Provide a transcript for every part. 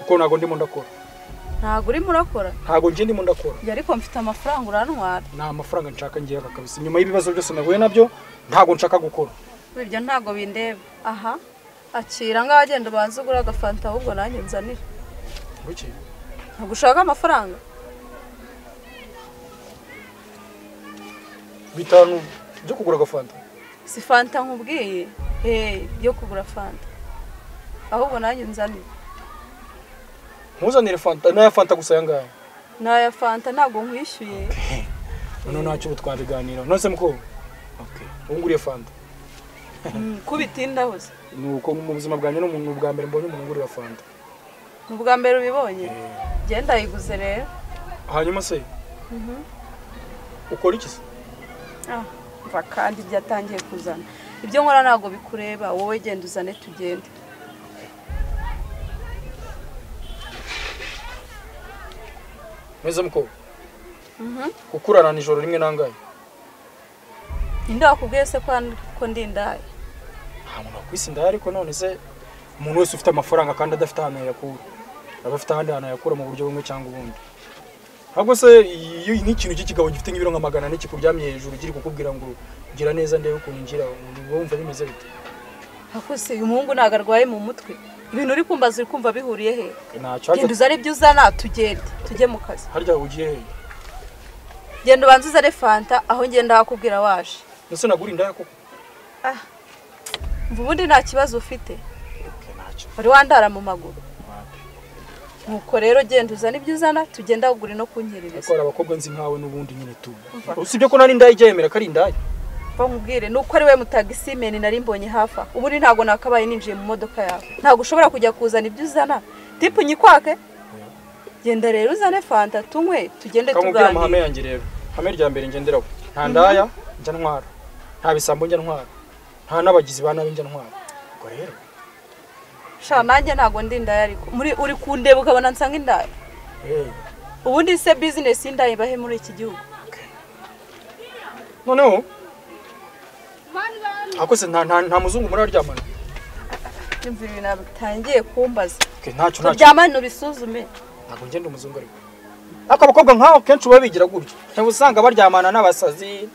kuko ntabwo ndimo ndakora ntabwo urimo urakora ntabwo njye ndimo ndakora njye ariko mfite amafaranga urantwara nta mafaranga nshaka ngiye aka kabisa nyuma y'ibibazo byose nahuye nabyo ntabwo nshaka gukora ibyo ntabwo bindeba aha akira nk'abagenda ubanza ugura agafanta ahubwo nanjye nzanira Kuki? ntabwo ushaka amafaranga bitanu byo kugura agafanta si fanta nkubwiye eee yo kugura fanta ahubwo nanjye nzanira ntuzanire fanta n'aya fanta gusa aya ngaya n'aya fanta ntabwo nkwishyuye noneho ntacyo ubu twabiganiraho nonese mukobwa ubu nguriye fanta Mm, kubitinda hose ni uko mu buzima bwanjye ni umuntu bwa mbere mbonye umuntu ungurira fanta ni ubwa mbere ubibonye genda yiguze rero hanyuma se ukora iki se Ah, umva kandi byatangiye kuzana ibyo nkora ntabwo bikureba wowe genda uzane tugende neza mukobwa kuko urarana ijoro rimwe nangaye ninde wakubwiye se ko hano- ko ndindaye nta muntu wakwisi ndaya ariko none se umuntu wese ufite amafaranga kandi adafite ahantu yayakura aba afite ahandi hantu yayakura mu buryo bumwe cyangwa ubundi ntabwo se iyo nk'ikintu cy'ikigabo gifite nk'ibiro nka magana ane kikuryamye hejuru kiri kukubwira ngo gira neza ndebe ukuntu ngira ubu wumva bimeze bite hakose uyu muhungu ntabwo arwaye mu mutwe ibintu uri kumbaza uri kumva bihuriye he ntacyo genda uzane ibyo uzana tugende tujye mu kazi harya ugiye hehe genda ubanze uzane fanta aho ngenda hakubwira waje ndetse nagura indaya koko Ah, umva ubundi nta kibazo ufite ntacyo wari wandara mu maguru wapi. nuko rero genda uzane ibyo uzana tugende ahugure no ariko kunyerereza hari abakobwa nzi nkawe n'ubundi nyine tu usibye ko nari indaya ijya yemera ko ari indaya bamubwire nuko ari we mutagisimeni nari mbonye hafi aha ubundi ntabwo nakabaye ninjiye mu modoka yawe ntabwo ushobora kujya kuzana ibyo uzana tipu nyikwake genda rero uzane fanta tunywe tugende kamubwira amahame tuganire yanjye rero ihame rya mbere ngenderaho nta ndaya njya ntwara nta bisambo njya ntwara nta n'abagizi ba nabi njya ntwara ubwo rero sha nanjye ntabwo ndi indaya ariko muri uri kundeba ukabona nsanga indaya eh, ubundi se bizinesi y'indaya ibahe muri iki gihugu noneho akoze nta nta nta muzungu muraryamana Ndumva ibintu ntabwo bitangiye kumbaza okay, ntacyo ntacyo turyamane ubisuzume ntabwo ngenda umuzungu ariko ariko abakobwa nk'aho kenshi baba bigira gutyo uba usanga baryamana n'abasazi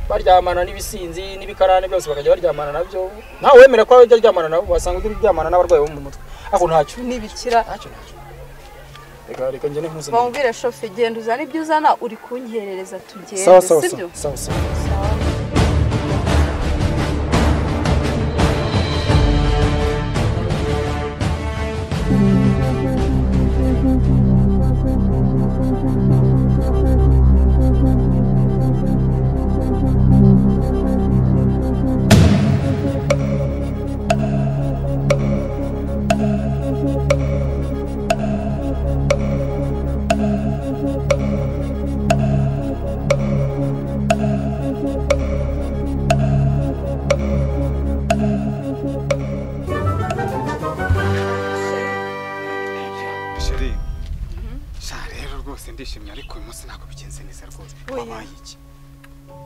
baryamana n'ibisinzi n'ibikarane byose bakajya baryamana nabyo ntawe wemera ko ajya aryamana nabo wasanga ujya uryamana n'abarwayi bo mu mutwe ariko ntacyo n'ibikira ntacyo ntacyo reka reka njye n'impuzu bamubwire shofe genda uzane ibyo uzana uri kunkerereza sawa sawa tugende sibyo sawa sawa Sawa. sheri sha rero rwose ndishimye ariko uyu munsi ntabwo bigenze neza rwose Oya. wabaye iki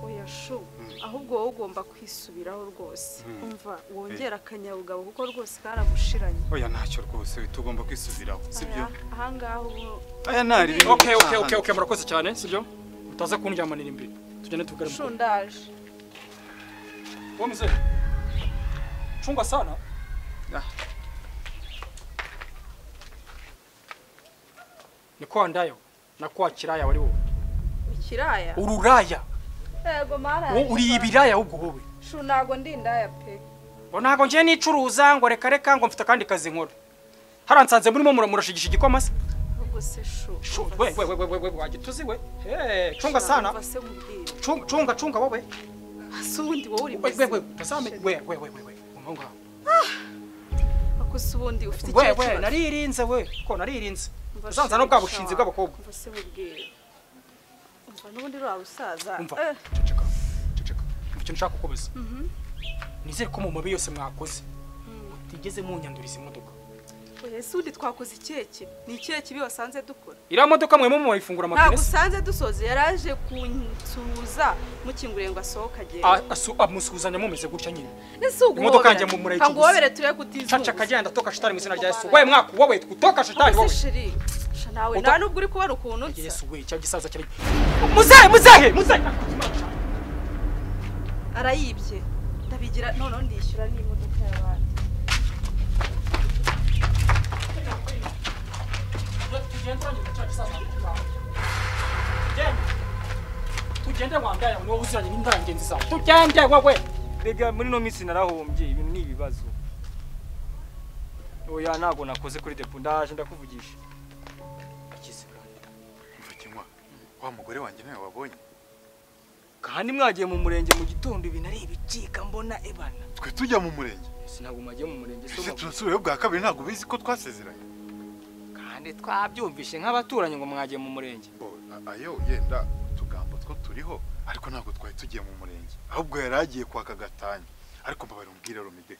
oya shu ahubwo wowe ugomba kwisubiraho rwose umva wongera akanyabugabo kuko rwose karagushiranye oya ntacyo rwose tugomba kwisubiraho sibyo Aya, ahangaha ubu aya ntari ibintu okay okay bicaha okay hano. okay murakoze cyane sibyo utaza kundyamanira imbere tugende tugare shu ndaje uwo muzee chunga sana Ah, ni kwa ndayo na kwa kiraya wari wowe ikiraya ururaya yego wowe maraye uri ibiraya ahubwo wowe shu ntabwo ndi indaya pe ngo ntabwo ngiye nicuruza ngo reka reka ngo mfite akandi kazi nkora hariya nsanze murimo mura- murashigisha igikoma se ahubwo se shu Shu, umva we se. we we we we we wagituzi we Eh, chunga Sha, sana umva se nkubwire chunga chunga chunga wowe ase ubundi wowe uri we we we muzima. tasame Sheri, we we we we we Ngoma ngaho. ako se ubundi ufite we ikihe we kibazo naririnze we ko naririnze Umva, uzanza Sheri, no bwa sha. bushinzi bw'abakobwa umva se nkubwire umva n'ubundi rwa rusaza umva eh, ceceka ceceka umva icyo nshaka kukubaza nizere ko mu mabi yose mwakoze mutigeze munyanduriza imodoka oya ese ubundi twakoze ikihe kibi ni ikihe kibi wasanze dukora iriya modoka mwe muba murayifungura ntabwo amapine se usanze dusoza yaraje kunsuhuza mukinguriye ngo asohoke agenda A- asu- amusuhuzanya mumeze gutya nyine ese uguhobera imodoka yanjye mu- murayiguze. ntabwo uguhobere turebe caca kutizuba akagenda toka shitani mu izina rya yesu wowe mwaka wowe gutoka shitani wowe shiri sha nawe Uta- nta nubwo uri kubona ukuntu nsa yesu we cya gisaza kiri muzehe muzehe muzehe arayibye ndabigira noneho ndishyura n'imodoka y'abandi tugende wambaye ni wowe uziranye n'indaya ngenzi zawe tugende wowe mbega muri ino minsi narahombye ibintu ni ibibazo oya ntabwo nakoze kuri depo ndaje ndakuvugisha Umva kinywa wa mugore wanjye nawe wabonye kandi mwagiye mu murenge mu gitondo ibintu ari ibicika mbona ebana twe tujya mu murenge sinabwo mwagiye mu murenge so ese mwavuze. turasubirayo bwa kabiri ntabwo bizi ko twasezeranye kandi twabyumvishe nk'abaturanyi ngo mwagiye mu murenge Oh, a- ayo yenda utugambo two turiho ariko ntabwo twari tugiye mu murenge ahubwo yari agiye kwaka gatanya ariko mbabarira umbwire romide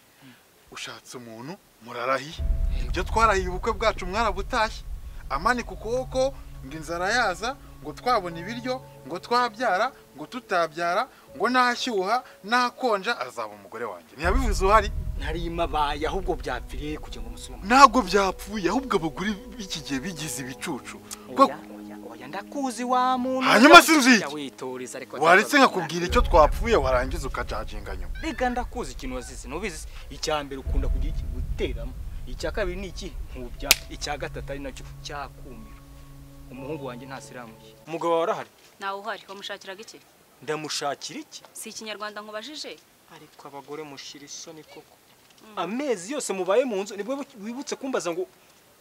ushatse umuntu murarahiye ibyo twarahiye ubukwe bwacu mwarabutashye amanika ukuboko ngo inzara yaza ngo twabona ibiryo ngo twabyara ngo tutabyara ngo nashyuha nakonja azaba umugore wanjye ntiyabivuze uhari ntarimabaye ahubwo byapfiriye kugira ngo musubire mu ntabwo byapfuye ahubwo abagore b'iki gihe bigize ibicucu oya oya oya ndakuzi wa muntu Hanyuma sinzi iki? Jya witoreza ariko waretse nkakubwira icyo twapfuye warangiza ukajaginga nyuma rega ndakuzi ikintu wazize nubizi se? icya mbere ukunda kugira iki guteramo icya kabiri ni iki nkubya icya gatatu ari nacyo cyakumira umuhungu wanjye ntasiramuye umugabo wawe arahari nawe uhari wamushakiraga iki ndamushakira iki si ikinyarwanda nkubajije ariko abagore mushira isoni koko amezi yose mubaye mu nzu nibwo wibutse kumbaza ngo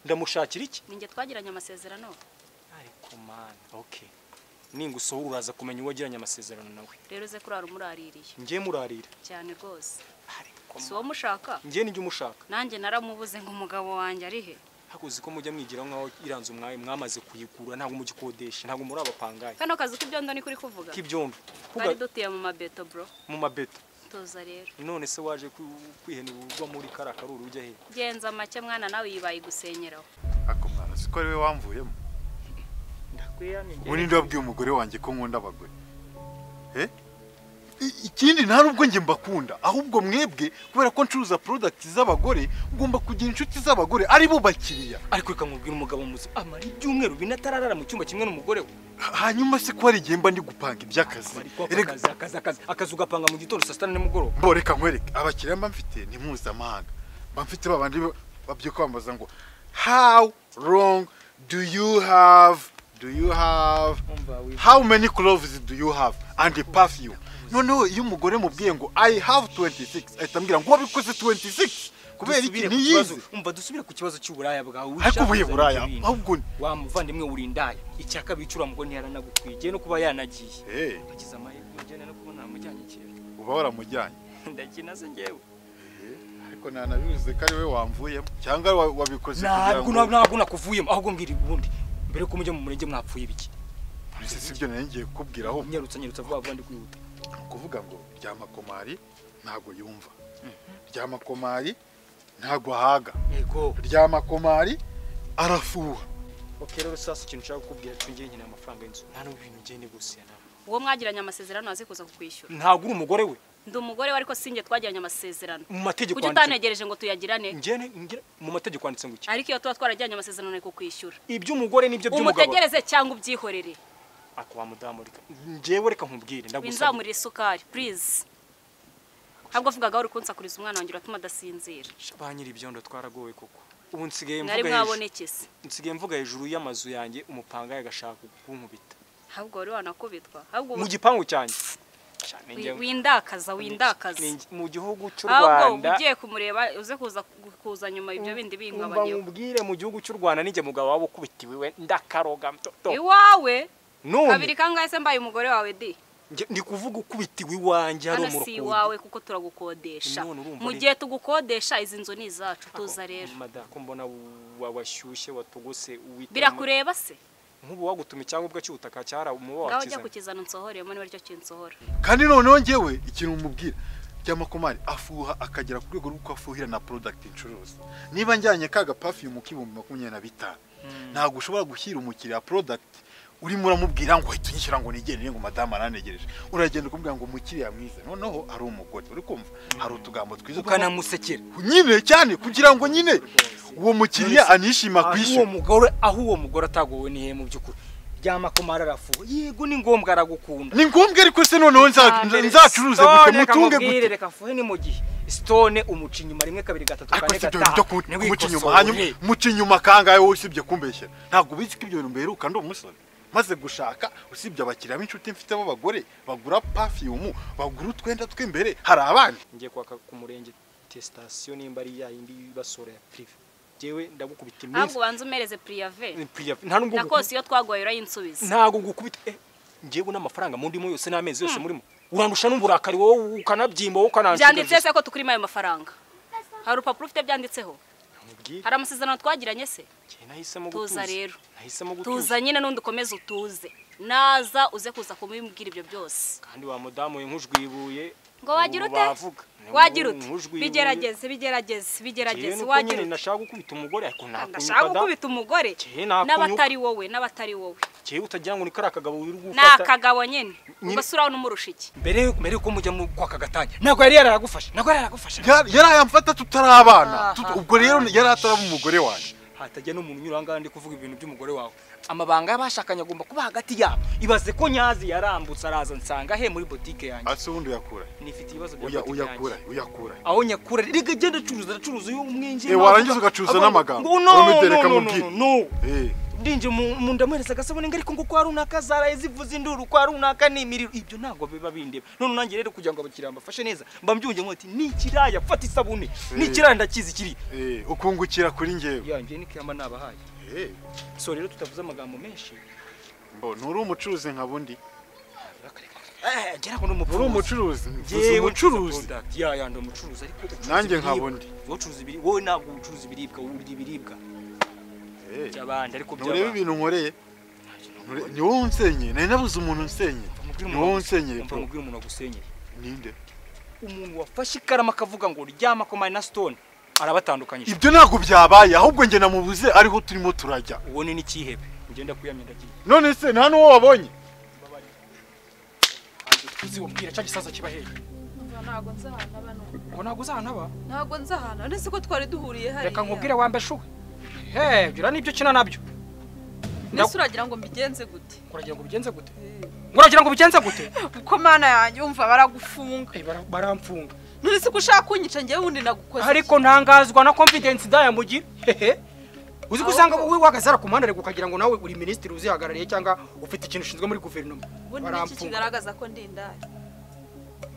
ndamushakira iki ninjye twagiranye amasezerano ariko mani oke ningusohora uraza kumenya uwo wagiranye amasezerano nawe rero uze kurara umuraririye ngiye murarira cyane rwose ariko si uwo mushaka ngiye nijya umushaka nanjye naramubuze ngo umugabo wanjye arihe hakuzi ko mujya mwigiraho nk'aho iranze umwaye mwamaze kuyigura ntabwo mugikodesha ntabwo muri abapangayi kano kazi k'ibyondo ni kuri kuvuga k'ibyombi twari dutuye mu mabeto bro mu mabeto tuza rero none se waje ku- kwihenera urwa muri kariya karuru ujya he genza make mwana nawe yibaye gusenyeraho ako mwana siko ari we wamvuyemo ubu ninde wabwiye umugore wanjye ko nkunda abagore Eh? I- ikindi nta nubwo njye mbakunda ahubwo mwebwe kubera ko ncuruza porodagiti z'abagore ngomba kugira inshuti z'abagore ari bo bakiriya ariko reka nkubwire umugabo muzi amara ibyumweru bine atararara mu cyumba kimwe n'umugore we Ha- hanyuma se ko hari igihe mba ndi gupanga iby'akazi ariko Erega- akazi akazi akazi akazi ugapanga mu gitondo saa sita na nimugoroba mbo reka nkwereke abakiriya mba mfite ni mpuzamahanga mba mfite ba bandi babyuka bambaza ngo how long do you have do you have how many cloves do you have and a perfume noneho iyo umugore mubwiye ngo i have 26 ahita ambwira ngo wabikoze 26 kubera iki Dusubire ku ntiyize kibazo- umva dusubire ku kibazo cy'uburaya bwawe ariko wishakazanye ubuye buraya ibyo bintu. ahubwo ni- wa muvandimwe uri indaya icya kabiri icuramugo ntiyaranagukwiye igihe no kuba yanagiye Eh, agize amahirwe ujyane no kubona amujyanye kera uba waramujyanye ndakina se njyewe ariko ntanabivuze ko ari we wamvuyemo cyangwa wa- wabikoze kugira ntabwo ngo ntabwo nakuvuyemo ahubwo mbwira ubundi mbere ko mujya mu murenge mwapfuye ibiki Ese si ibyo nari ngiye kukubwira ahubwo nyarutsa nyarutsa vuba vuba ndi kwihuta kuvuga ngo ryamakomari ntago yumva ryamakomari ntago ahaga yego ryamakomari arafuha ok rero sasa ikintu nshaka kukubwira cyo ngiye nkeneye amafaranga y'inzu nta n'ubu ibintu ngiye negosiye nawe uwo mwagiranye amasezerano azi kuza kukwishyura ntabwo uri umugore we ndi umugore we ariko sinjye twagiranye amasezerano mu mategeko kuki utanegereje ngo tuyagirane njye mu mategeko yanditse ngo iki ariko iyo tuba twaragiranye amasezerano ni kukwishyura iby'umugore n'ibyo by'umugabo umutegereze cyangwa ubyihorere ako wa mudamu reka njyewe reka nkubwire ndagusaba winzamurira isukari purize ntabwo vugaga wari kunsakuriza umwana wanjye uratuma adasinzira ba nyiri ibyondo twaragowe koko ubu nsigaye mwari mvuga hejuru mwabonekese nsigaye mvuga hejuru y'amazu yanjye umupanga agashaka kunkubita ahubwo wari wanakubitwa ahubwo mu gipangu cyanjye cyane wi- njyewe windakaza windakaza Ni- mu gihugu cy'u ahubwo Rwanda ugiye kumureba uze kuza kuza nyuma ibyo bindi umva binkabanyeho nkubwire mu gihugu cy'u Rwanda ninjye mugabo waba ukubitiwe we ndakaroga mto- to. iwawe none kabiri kangahe se mbaye umugore wawe di njye ndi kuvuga ukubitiwe iwanjye hari hano si umurukundo iwawe kuko turagukodesha None urumva mu ari- gihe tugukodesha izi nzu ni izacu tuza rero mada ko mbona wa- washyushye watogose uwitema birakureba se nk'ubu wagutuma icyangombwa cy'ubutaka cyara umuba ngaho ujya wakizana kukizana unsohoremo niba aricyo kinsohora kandi noneho ngewe ikintu mubwira ry'amakomari afuha akagera ku rwego rw'uko afuhira na product ncuruza niba njyanye ka gapafiumu k'ibihumbi makumyabiri na bitanu ntabwo ushobora gushyira umukiriya product urimo uramubwira ngo uhita unyishyura ngo nigende ngo madamu aranegereje uragenda ukamubwira ngo umukiriya mwiza noneho ari umugore uri kumva hari utugambo twiza ukanamusekera nyine cyane kugira ngo nyine uwo mukiriya anishima aho uwo kwishyura mugore aho uwo mugore atagowe n'ihe mu by'ukuri ry'amakomari arafuwe yego ni ngombwa aragukunda ni ngombwa ariko se noneho nza- nza- nzacuruze gute Stone mutunge akamubwira, gute reka fuhe ni mu gihe stone umuca inyuma rimwe kabiri gatatu ariko kane si ibyo bintu byo gatanu ku- niwe kumuca inyuma ikosora. hanyuma muca inyuma kangahe wowe usibye kumbeshyera ntabwo ubizi ko ibyo bintu mberuka ndi umusore maze gushaka usibye abakiriya b'inshuti mfite b'abagore bagura pafiyumu bagura utwenda tw'imbere hari abandi ngiye kwaka ku murenge tesitasiyo nimba ari yayindi y'ibasora ya prive jewe ndagukubita ahubwo iminsi ubanza umereze priyave Ni prive nta nubwo na nguku- kose iyo twagoye urayinsubiza ntago gukubita eh ngewe n'amafaranga mundimo yose n'amezi yose murimo urandusha n'uburakari wowe ukanabyimba wowe byanditse ukananshugariza se ko tukurimo ayo mafaranga hari urupapuro ufite byanditseho hari amasezerano twagiranye se nahisemo Tuza gutuza rero. nahisemo gutuza tuza nyine n'undi ukomeze utuze naza uze kuza kumubwira ibyo byose kandi wa mudamu we nk'ujwibuye ngo wagira ubu ute bavuga. wagira ute Nk'ujwibuye. bigerageze bigerageze Jewe bigerageze nuko wagira nyine ute nashaka gukubita umugore ariko ndashaka nakunyuka da gukubita umugore Jye nakunyuka. n'abatari wowe n'abatari wowe jewe utagira ngo ni kariya kagabo uri ni gufata akagabo nyine ubwo si uraho n'umurusha iki mbere mbere yuko mujya mu kwa kagatanya ntabwo yari yaragufashe ntabwo yari yaragufashe yari yari ayamfata tutari abana Tut- Aha. ubwo rero yari ataraba umugore wanjye hatajya n'umuntu unyura ahangaha ndi kuvuga ibintu by'umugore wawe amabanga y'abashakanye agomba kuba hagati yabo ibaze ko nyazi yarambutse araza nsanga he muri botike yanjye ase ubundi uyakura he? nifite ibibazo bya Uya- botike uyakura yanjye he, uyakura he. aho nyakura reka genda acuruza aracuruza uyu umwinjira Eh, warangiza ugacuruza n'amagambo. no no no Uramwitereka no amubwire. no Eh, ndinje mu mu- ndamuhereza agasabune ngo ariko ngo kwa runaka zaraye zivuza induru kwa runaka ni imiriro ibyo ntabwo biba bindeba none nanjye rero kugira ngo abakiriya mbafashe neza mba mbyunge nkoti ni ikiraya fata isabune ni ikiraya ndakizi kiri eh, ukungukira kuri ngewe yanjye ni kiyama nabahaye Eh, so rero tutavuze amagambo menshi mbo nturi umucuruzi nka bundi Eh, gera ngo nturi n'umucuruzi umucuruzi mvuze Yewe umucuruzi product. ya ya ndi umucuruzi ariko ucuruza Nanjye nka ibiribwa. bundi. wowe ucuruza ibiri wowe ntabwo ucuruza ibiribwa urya ibiribwa Eh, by'abandi ariko nturebe ibintu nkoreye Nture- ni wowe unsenyeye nari nabuze umuntu unsenyeye ni wowe unsenyeye bro mubwira umuntu wagusenyeye ninde umuntu wafashe ikarama akavuga ngo ryama ko mari na stone arabatandukanyije ibyo ntabwo byabaye ahubwo njye namubuze ariho turimo turajya uwo ni n'ikihebe ngenda kuyamye ndagiye none se nta n'uwo wabonye tuzi wabwira cya gisaza kiba hehe ntabwo nzi ahantu aba n'ubu ngo ntabwo uzahanaba ntabwo nzi ahantu uretse ko twari duhuriye hariya reka nkubwire wambe shuwe he byura nibyo ukina nabyo mbese uragira ngo mbigenze gute uragira ngo ubigenze gute uragira ngo ubigenze gute kuko mana yanjye umva baragufunga Eh, bara- baramfunga none se ko ushaka kunyica njyewe wundi nagukoze iki? ariko ntangazwa na confidence daya mugira hehe uzi ko usanga wowe wahagaze hariya ku muhanda ariko ukagira ngo nawe uri minisitiri uzihagarariye cyangwa ufite ikintu ushinzwe muri guverinoma ubundi ni iki baramfunga kigaragaza ko ndi indaya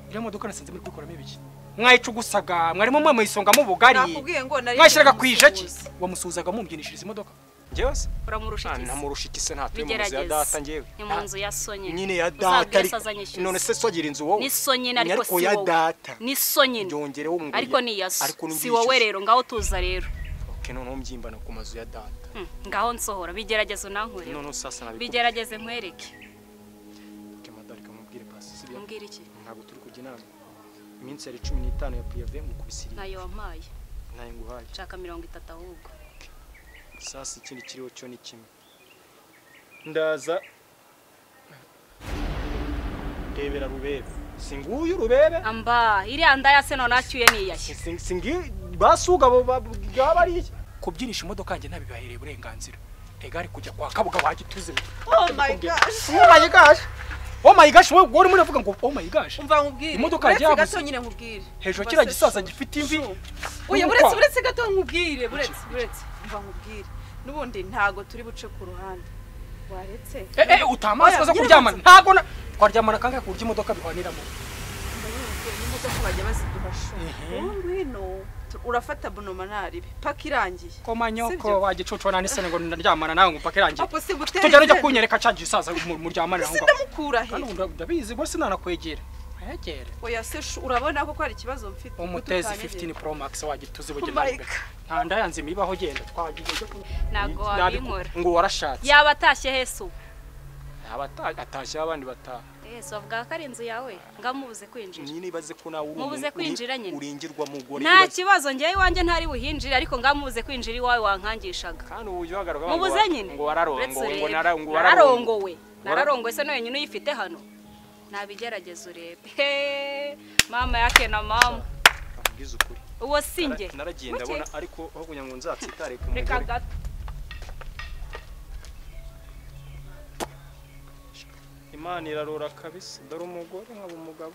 iriya modoka nasanze muri kuyikoramo ibiki mwayica ugusaga mwarimo mwe mu isonga mu bugari nakubwiye ngo nari mwashyiraga ku ijaki wamusuhuzaga mumbyinishiriza imodoka njyewe se uramurusha iki se namurusha iki se ntatuye mu nzu ya data bigerageze njyewe ni mu nzu ya so nyine nyine ya Uzabwire data se ariko azanyishyuza. none se so agira inzu wowe ni so nyine ariko si ariko ya wowe data ni so nyine byongereho ngo ariko ni iya so ariko si wowe rero ngaho tuza rero oke noneho mbyimba ku mazu ya data Hmm, ngaho nsohora bigerageze unankureho noneho sasa nabikubwira bigerageze nkwereke madamu reka mubwire pasi si byo umbwira iki ntabwo turi kujya inama iminsi yari cumi n'itanu ya piyave mu kubisirira nayo wampaye ntayo nguhaye nshaka mirongo itatu ahubwo sasa ikindi kiriho cyo ni kimwe ndaza ndebera rubebe singuyu rubebe amba iriya ndaya se none acyuye niyashye singi basuga abo baba ari iki kubyinisha imodoka yanjye ntabibahereye uburenganzira rega ari kujya kwa kabuga wagituze oh my gosh oh my gosh oh my gosh wowe wowe urimo uravuga ngo oh my gosh umva nkubwire Imodoka uretse yabuze. gato nyine nkubwire hejuru Ubwo kiriya se gisaza shu- gifite imvi shu. oya Urumva? buretse buretse gato nkubwire buretse buretse umva nkubwire n'ubundi ntago turi buce ku ruhande waretse eh eh utamaswa zo Oya, kuryamana nyine ntago na twaryamana kangahe ku buryo imodoka bihwaniramo n'imodoka bajya baziduha shu ubu ngwino tu- urafata bunoma naribi paka irangiye komanyoko Sibyo? wagicucu nani se ngo ndaryamana nawe ngo mpaka irangiye apo si gutera tujyana ujya izembe. kunyereka cya gisaza mu- muryamanira aho ese ngaho ndamukura he kandi ubu ndabizi rwose nanakwegera ntayegere oya se shu urabona ko hari ikibazo mfite umutezi Kuko 15 utanyegera. pro max wagituze Oh my bugenera God. nta ndayanze mibaho genda twagiye ntabwo Nabi- wabinkora ngo warashatse yaba atashye hese ubu atashye abandi bataha ese bavuga ko ari inzu yawe ngamubuze kwinjira nyine ibaze ko nawe uri umuntu Mubuze kwinjira uri- nyine. urengerwa mugore nta ibaze- kibazo ngewe iwanjye ntari buhinjire ariko ngamubuze kwinjira iwawe wankangishaga kandi ubu ujya uhagarara ukavuga ngo mubuze wa- nyine ngo wararongowe Uretse ngo urebe. nara- ngo wararongowe nararongowe nararongowe se n'uyu nyine uyifite hano nabigerageza urebe Hehe. mama yake na mama Ambwiza ukuri uwo si njye Nara- naragenda Muke. abona ariko aho kugira ngo nzatsitare ku reka mugore gato imana irarora kabisa dore umugore nkaba umugabo